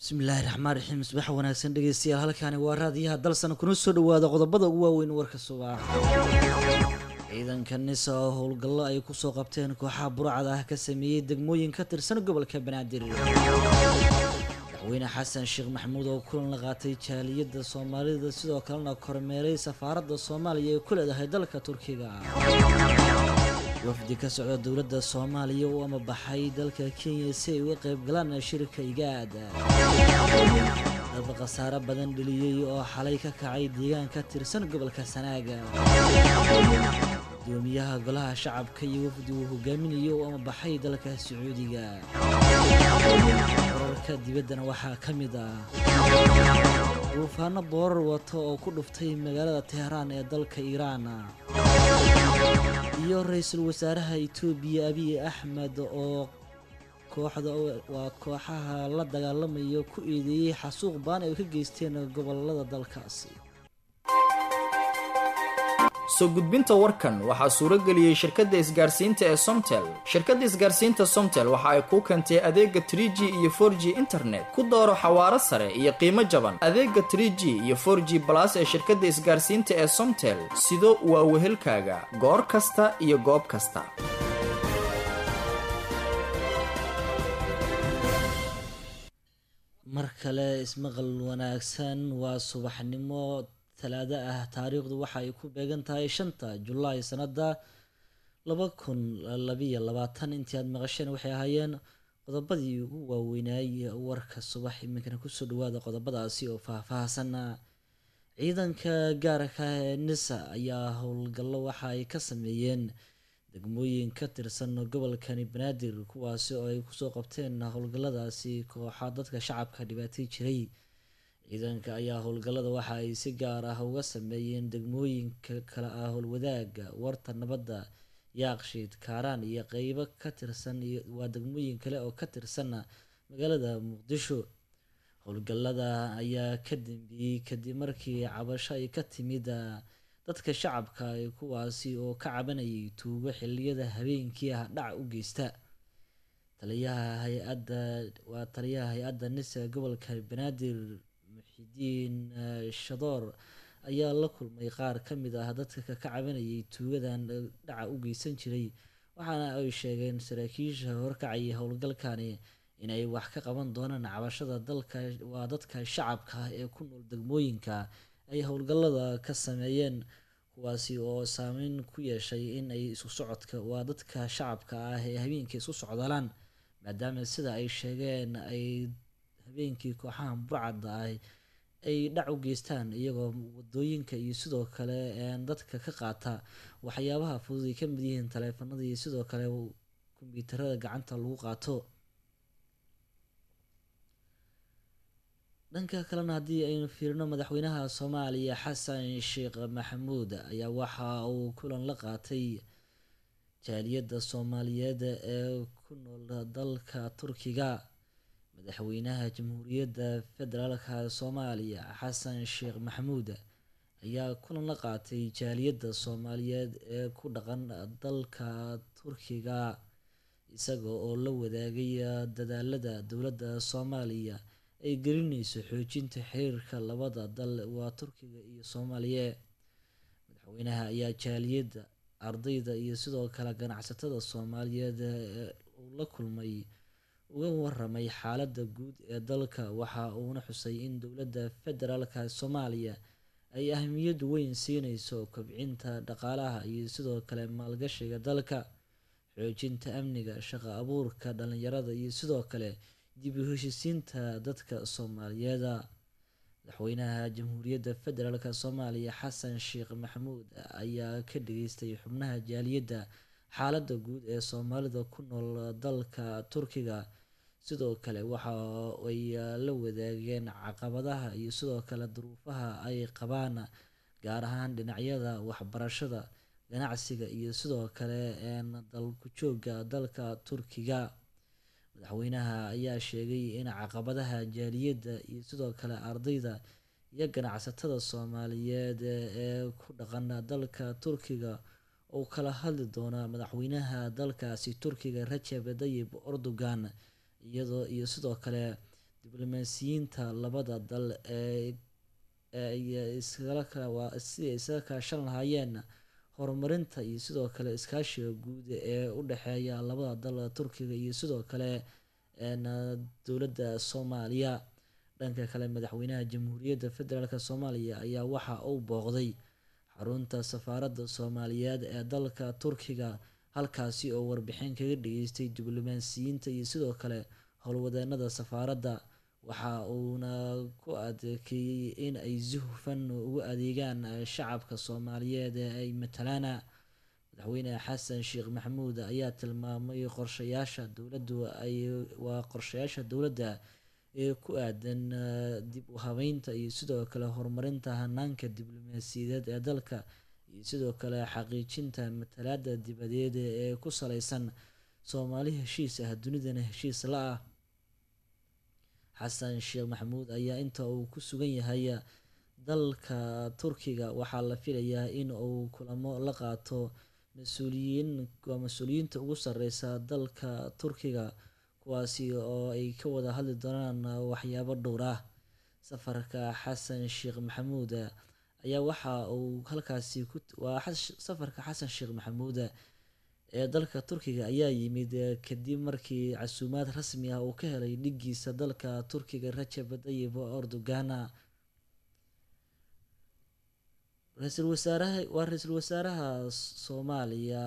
bismillaahi raxmaan raxiim subax wanaagsan dhegeystayaal halkaani waa raadiyaha dalsan kuna soo dhawaada qodobada ugu waaweyn warka subax ciidanka nisa oo howlgallo ay kusoo qabteen kooxaha burcada ah ka sameeyey degmooyin ka tirsan gobolka banaadir madaxweyne xasan sheekh maxamuud oo kulan la qaatay jaaliyadda soomaalida sidoo kalena kormeeray safaaradda soomaaliya ee ku leedahay dalka turkiga wafdi ka socda dowladda soomaaliya u amabaxay dalka kenya si ay uga qayb galaan shirka igaad dad khasaare badan dheliyey oo xalay ka kacay deegaan ka tirsan gobolka sanaaga gudoomiyaha golaha shacabka iyo wafdi uu hogaaminayo u amabaxay dalka sacuudiga wararka dibaddana waxaa ka mid ah duufaano boorar wata oo ku dhuftay magaalada teheraan ee dalka iiraan iyo ra-iisul wasaaraha itoobiya abiy axmed oo kooxda waa kooxaha la dagaalamaya ku eedeeyey xasuuq baan ay ka geysteen gobolada dalkaasi soo gudbinta warkan waxaa suuro geliyey shirkadda isgaarsiinta ee somtel shirkadda isgaarsiinta somtel waxa ay kuu keentay adeega trie g iyo for g internet ku dooro xawaaro sare iyo qiimo jaban adeega trie g iyo for g balas ee shirkadda isgaarsiinta ee somtel sido waa wehelkaaga goor kasta iyo goob kasta mar kale ismaqal wanaagsan waa subaxnimo talaado ah taariikhdu waxa ay ku beegan tahay shanta julaay sanada laba kun labiyo labaatan intii aad maqasheen waxay ahaayeen qodobadii ugu waaweynaayey warka subax iminkana kusoo dhawaada qodobadaasi oo faah-faahsana ciidanka gaarka ee nisa ayaa howlgallo waxa ay ka sameeyeen degmooyin ka tirsan gobolkani banaadir kuwaasi oo ay kusoo qabteen howlgalladaasi kooxa dadka shacabka dhibaatay jiray ciidanka ayaa howlgallada waxa ay si gaar ah uga sameeyeen degmooyinka kale ah howlwadaaga warta nabadda yaaqshiid kaaraan iyo qeybo ka tirsan waa degmooyin kale oo ka tirsanna magaalada muqdisho howlgallada ayaa ka dambeeyey kadib markii cabasho ay ka timid dadka shacabka kuwaasi oo ka cabanayay tuugo xiliyada habeenkii ah dhac u geysta taliyaha hay-adda waa taliyaha hay-adda nisa gobolka banaadir muxidiin shadoor ayaa la kulmay qaar ka mid ah dadka ka cabanayay tuugadan dhaca u geysan jiray waxaana ay sheegeen saraakiisha horkacayay howlgalkani inay wax ka qaban doonaan cabashada dalka waa dadka shacabka ee ku nool degmooyinka ay howlgallada ka sameeyeen kuwaasi oo saameyn ku yeeshay in ay isu socodka waa dadka shacabka ah ee habeenkii isu socdalaan maadaama sida ay sheegeen ay habeenkii kooxaha burcadda ah ay dhac u geystaan iyagoo wadooyinka iyo sidoo kale dadka ka qaata waxyaabaha fudud ay ka mid yihiin taleefanada iyo sidoo kale kombyuutarada gacanta lagu qaato dhanka kalena haddii aynu fiirino madaxweynaha soomaaliya xasan sheekh maxamuud ayaa waxa uu kulan la qaatay jaaliyadda soomaaliyeed ee ku nool dalka turkiga madaxweynaha jamhuuriyadda federaalka soomaaliya xasan sheekh maxamuud ayaa kulan la qaatay jaaliyadda soomaaliyeed ee ku dhaqan dalka turkiga isaga oo la wadaagay dadaalada dowladda soomaaliya ay gelinayso xoojinta xiriirka labada dal waa turkiga iyo soomaaliya madaxweynaha ayaa jaaliyadda ardayda iyo sidoo kale ganacsatada soomaaliyeed uu la kulmay uga waramay xaaladda guud ee dalka waxa uuna xusay in dowladda federaalka soomaaliya ay ahmiyad weyn siineyso kobcinta dhaqaalaha iyo sidoo kale maalgashiga dalka xoojinta amniga shaqo abuurka dhalinyarada iyo sidoo kale dib u heshisiinta dadka soomaaliyeeda madaxweynaha jamhuuriyadda federaalk soomaaliya xasan sheekh maxamuud ayaa ka dhageystay xubnaha jaaliyadda xaaladda guud ee soomaalida ku nool dalka turkiga sidoo kale waxa ay la wadaageen caqabadaha iyo sidoo kale duruufaha ay qabaan gaar ahaan dhinacyada waxbarashada ganacsiga iyo sidoo kale dalku jooga dalka turkiga madaxweynaha ayaa sheegay in caqabadaha jaaliyadda iyo sidoo kale ardayda iyo ganacsatada soomaaliyeed ee ku dhaqan dalka turkiga uu kala hadli doona madaxweynaha dalkaasi turkiga rajab dayib erdogan iyadoo iyo sidoo kale diblomaasiyiinta labada dal ee sidii isaga kaashan lahaayeen horumarinta iyo sidoo kale iskaashiga guud ee u dhexeeya labada dal turkiga iyo sidoo kale dowladda soomaaliya dhanka kale madaxweynaha jamhuuriyadda federaalk soomaaliya ayaa waxa uu booqday xarunta safaaradda soomaaliyeed ee dalka turkiga halkaasi oo warbixin kaga dhageystay diblomaasiyiinta iyo sidoo kale howlwadeenada safaaradda waxa uuna ku adkeeyey in ay si hufan ugu adeegaan shacabka soomaaliyeed ee ay matalaan madaxweyne xasan sheekh maxamuud ayaa tilmaamay qorshayaasha dowladdu ay waa qorshayaasha dowladda ee ku aadan dib u habeynta iyo sidoo kale horumarinta hanaanka diblomaasiyadeed ee dalka iyo sidoo kale xaqiijinta matalaada dibadeed ee ku saleysan soomaali heshiis ah dunidana heshiis la ah xasan sheekh maxamuud ayaa inta uu ku sugan yahay dalka turkiga waxaa la filayaa in uu kulamo la qaato mas-uuliyiin waa mas-uuliyiinta ugu sareysa dalka turkiga kuwaasi oo ay ka wada hadli doonaan waxyaabo dhowr ah safarka xasan sheekh maxamuud ayaa waxa uu halkaasi waa safarka xasan sheekh maxamuud ee dalka turkiga ayaa yimid kadib markii casuumaad rasmi ah uu ka helay dhigiisa dalka turkiga rajab tayyib erdogan ra-iisul wasaaraha waa ra-iisul wasaaraha soomaaliya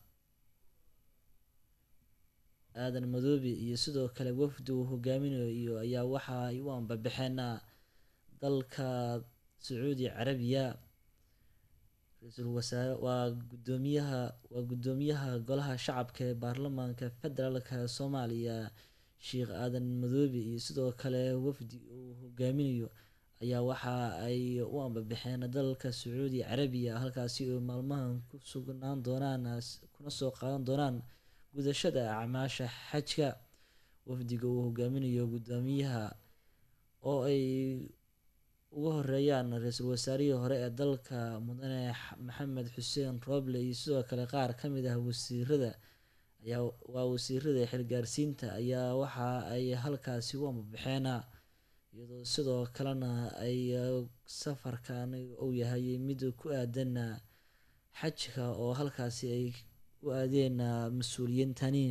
aadan madoobe iyo sidoo kale wafdi uu hogaaminayo ayaa waxa ay u ambabaxeen dalka sacuudi carabiya ra-iisul wasaare waa gudoomiyaha waa guddoomiyaha golaha shacabka ee baarlamaanka federaalka soomaaliya sheekh aadan madoobe iyo sidoo kale wafdi uu hogaaminayo ayaa waxa ay u ambabaxeen dalka sacuudi carabiya halkaasi oo maalmahan ku sugnaan doonaan kuna soo qaadan doonaan gudashada acmaasha xajka wafdiga uu hogaaminayo guddoomiyaha oo ay uga horeeyaan ra-iisul wasaarihii hore ee dalka mudane maxamed xuseen rooble iyo sidoo kale qaar ka mid ah wasiirada ayaa waa wasiirada xilgaarsiinta ayaa waxa ay halkaasi u ambabaxeen iyadoo sidoo kalena ay safarkan uu yahay mid ku aadan xajka oo halkaasi ay u aadeen mas-uuliyiintani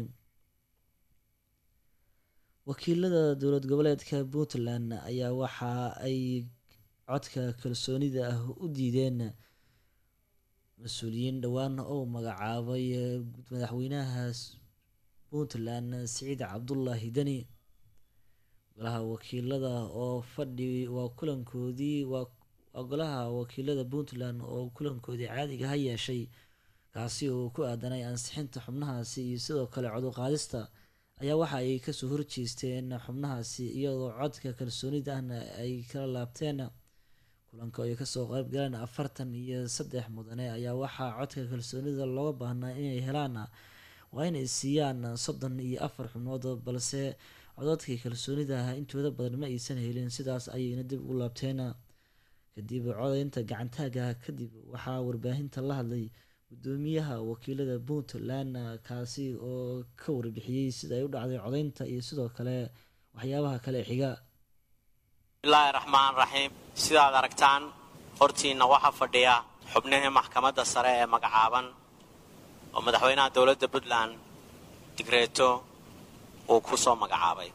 wakiilada dowlad goboleedka puntland ayaa waxa ay codka kalsoonida ah u diideen mas-uuliyiin dhowaan oo magacaabay madaxweynaha puntland siciid cabdullaahi deni golaha wakiilada oo fadhi waa kulankoodii waa golaha wakiilada puntland oo kulankoodii caadiga ha yeeshay kaasi oo ku aadanay ansixinta xubnahaasi iyo sidoo kale coduqaadista ayaa waxa ay kasoo horjeesteen xubnahaasi iyadoo codka kalsoonida ahna ay kala laabteen kulanka ay kasoo qeyb galeen afartan iyo saddex mudane ayaa waxaa codka kalsoonida looga baahnaa inay helaan waa inay siiyaan soddon iyo afar xubnood balse codadkii kalsoonida ah intooda badan ma aysan helin sidaas ayayna dib u laabteen kadib codaynta gacantaaga kadib waxaa warbaahinta la hadlay gudoomiyaha wakiilada puntland kaasi oo ka warbixiyey sida ay u dhacday codaynta iyo sidoo kale waxyaabaha kale xiga bismillaahi raxmaan raxiim sidaad aragtaan hortiinna waxaa fadhiya xubnihii maxkamadda sare ee magacaaban oo madaxweynaha dowladda puntland digreeto uu ku soo magacaabay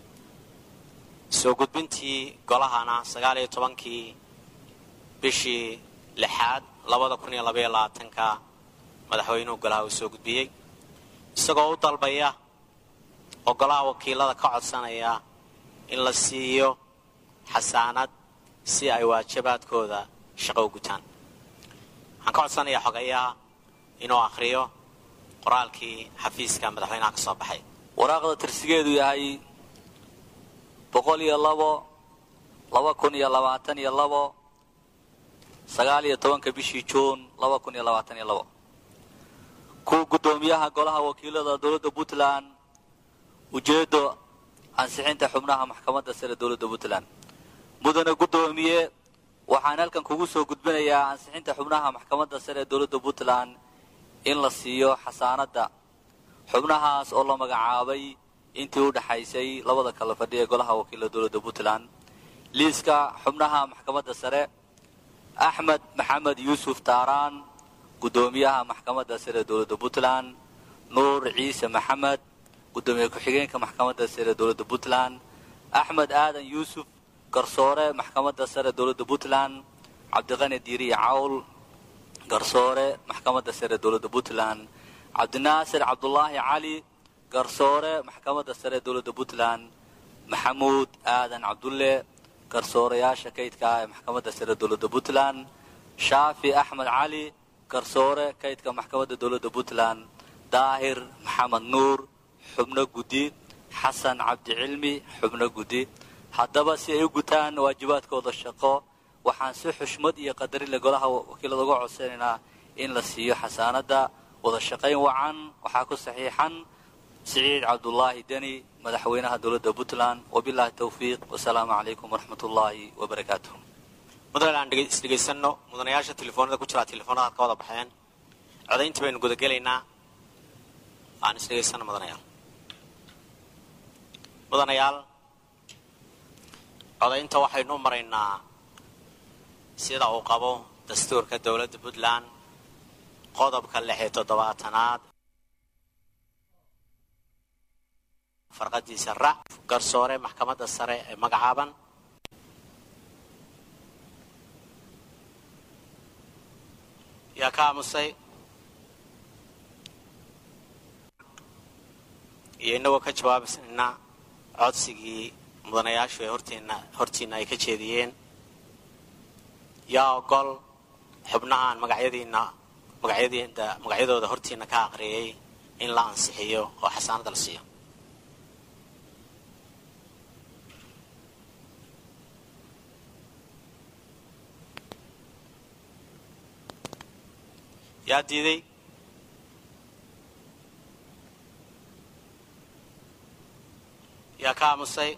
soo gudbintii golahana sagaal iyo tobankii bishii lixaad labada kun iyo labaiyo labaatanka madaxweynuhu golaha uu soo gudbiyey isagoo u dalbaya oo golaha wakiilada ka codsanaya in la siiyo xasaanad si ay waajibaadkooda shaqo u gutaan waxaan ka codsanayaa xogayaha inuu akhriyo qoraalkii xafiiska madaxweynaha ka soo baxay waraaqda tirsigeedu yahay boqol iyo labo laba kun iyo labaatan iyo labo sagaal iyo tobanka bishii juun laba kun iyo labaatan iyo labo kuwa guddoomiyaha golaha wakiilada dowladda puntland ujeeddo ansixinta xubnaha maxkamadda sare dowladda puntland mudane guddoomiye waxaan halkan kugu soo gudbinayaa ansixinta xubnaha maxkamadda sare ee dowladda puntland in la siiyo xasaanadda xubnahaas oo la magacaabay intii u dhexaysay labada kala fadhi ee golaha wakiila dowladda puntland liiska xubnaha maxkamadda sare axmed maxamed yuusuf taaraan guddoomiyaha maxkamadda sare ee dowladda puntland nuur ciise maxamed guddoomiye ku-xigeenka maxkamadda sare ee dowladda puntland axmed aadan yuusuf garsoore maxkamadda sare dowladda puntland cabdiqani diiriye cawl garsoore maxkamadda sare dowladda puntland cabdinaasir cabdulaahi cali garsoore maxkamadda sare dowladda puntland maxamuud aadan cabdulle garsoorayaasha kaydka ah ee maxkamadda sare dowladda puntland shaafi axmed cali garsoore kaydka maxkamadda dowladda puntland daahir maxamed nuur xubno guddi xasan cabdi cilmi xubno guddi haddaba si ay u gutaan waajibaadkooda shaqo waxaan si xushmad iyo qadarinle golaha wakiilada uga codsanaynaa in la siiyo xasaanadda wada shaqayn wacan waxaa ku saxiixan siciid cabdulaahi deni madaxweynaha dowladda puntland wabilaahi towfiiq wasalaamu calaykum waraxmat ullaahi wabarakaatuh mudane aan isdhegaysano mudanayaasha telefoonada ku jiraa telefoonada ad ka wada baxeen codayntii baynu gudagelaynaa aan isdhegaysano mudanayaal mudanayaal codaynta waxaynu u maraynaa sida uu qabo dastuurka dowladda puntland qodobka lix iyo toddobaatanaad farqadiisa rac garsoore maxkamadda sare ee magacaaban yaa ka aamusay iyo inagoo ka jawaabaysna codsigii mudanayaashu ee hortiina hortiina ay ka jeediyeen yaa ogol xubnahaan magacyadiina magacyadiina magacyadooda hortiina ka aqriyay in la ansixiyo oo xasaanada la siiyo yaa diiday yaa ka aamusay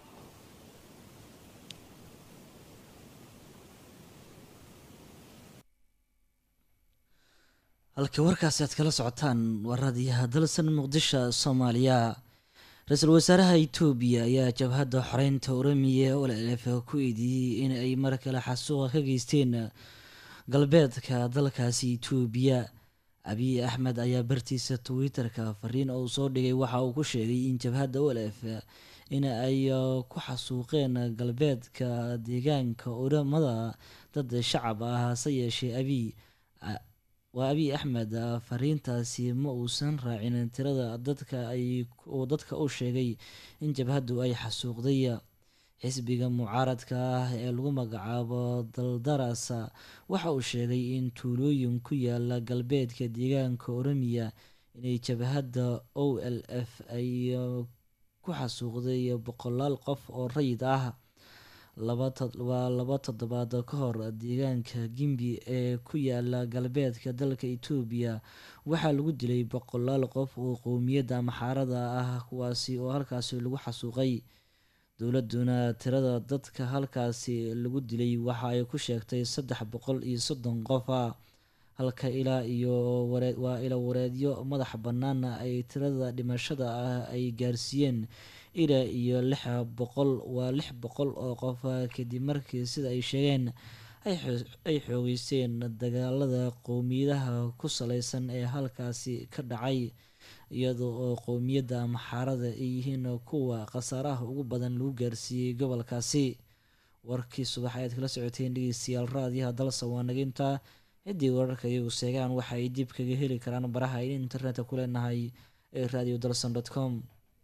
halka warkaasi aad kala socotaan waa raadiyaha dalsan muqdisho soomaaliya ra-iisul wasaaraha itoobiya ayaa jabhadda xoreynta oramiya ee olf ku eedeeyey in ay mar kale xasuuqa ka geysteen galbeedka dalkaasi itoobiya abiy axmed ayaa bartiisa twitter-ka fariin oo soo dhigay waxa uu ku sheegay in jabhadda olf in ay ku xasuuqeen galbeedka deegaanka oramada dad shacab ah hase yeeshee abiy waa abiy axmed fariintaasi ma uusan raacin tirada dadka ay uu dadka u sheegay in jabhaddu ay xasuuqday xisbiga mucaaradka ah ee lagu magacaabo daldaras waxa uu sheegay in tuulooyin ku yaala galbeedka deegaanka oramiya inay jabhadda o l f ay ku xasuuqday boqolaal qof oo rayid ah waa laba toddobaad ka hor deegaanka gimbi ee ku yaala galbeedka dalka itoobiya waxaa lagu dilay boqolaal qof oo qowmiyadda maxaarada ah kuwaasi oo halkaasi lagu xasuuqay dowladuna tirada dadka halkaasi lagu dilay waxa ay ku sheegtay saddex boqol iyo soddon qof ah halka ilaa iyo waa ila wareedyo madax bannaana ay tirada dhimashada ah ay gaarsiiyeen ilaa iyo lix boqol waa lix boqol oo qof kadib markii sida ay sheegeen ay xoogeysteen dagaalada qowmiyadaha ku saleysan ee halkaasi ka dhacay iyada oo qowmiyadda maxaarada ay yihiin kuwa khasaaraha ugu badan lagu gaarsiiyey gobolkaasi warkii subax ayaad kala socoteen dhegeystayaal raadiyaha dalsa waa naginta ciddii wararka iyagu seegaan waxa ay dib kaga heli karaan baraha ay internetka ku leenahay ee radio dalson com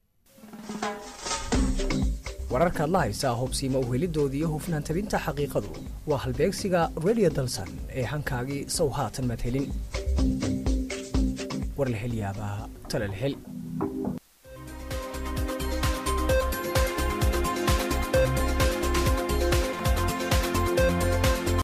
wararkaad la haysaa hubsiima uhelidoodii iyo hufnaan tabinta xaqiiqadu waa halbeegsiga radio dalsan ee hankaagii sow haatan maad helin war la hel yaabaa tala la hel